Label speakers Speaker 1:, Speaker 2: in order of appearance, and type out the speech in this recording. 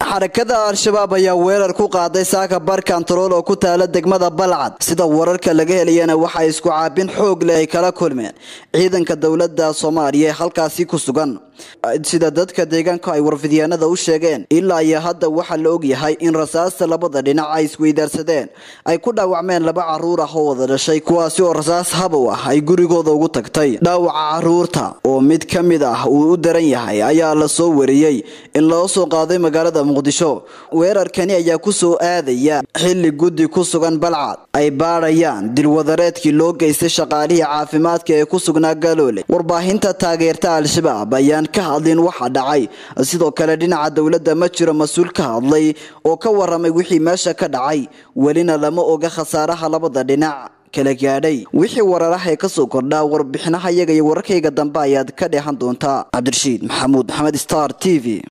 Speaker 1: xarakada al-shabaab ayaa weerar ku qaaday saaka bar kantarool oo ku taala degmada balcad sida wararka laga helayana waxay isku caabin xoog leh ay kala kulmeen ciidanka dowlada soomaaliya ee halkaasi ku sugan sida dadka deegaanka ay warfidyaanada u sheegeen ilaa iyo hadda waxaa la ogyahay in rasaasta labada dhinac ay isweydaarsadeen ay ku dhaawacmeen laba caruur ah oo wada dhashay kuwaasi oo rasaas habow ah ay gurigooda ugu tagtay dhaawaca caruurta oo mid ka mid ah uu u daran yahay ayaa la soo wariyey in loo soo qaaday magaalada muqdisho weerarkani ayaa kusoo aadaya xili guddi ku sugan balcad ay baadhayaan dilwadareedkii loo geystay shaqaalihii caafimaadka ee ku sugnaa galoole warbaahinta taageerta al-shabaab ayaan ka hadlin waxa dhacay sidoo kale dhinaca dowladda ma jiro mas-uul ka hadlay oo ka waramay wixii meesha ka dhacay welina lama oga khasaaraha labada dhinac kala gaadhay wixii wararaha ee kasoo kordhaa warbixinaha iyaga iyo wararkayga dambe ayaad ka dheehan doontaa cabdirashiid maxamuud maxamed star t v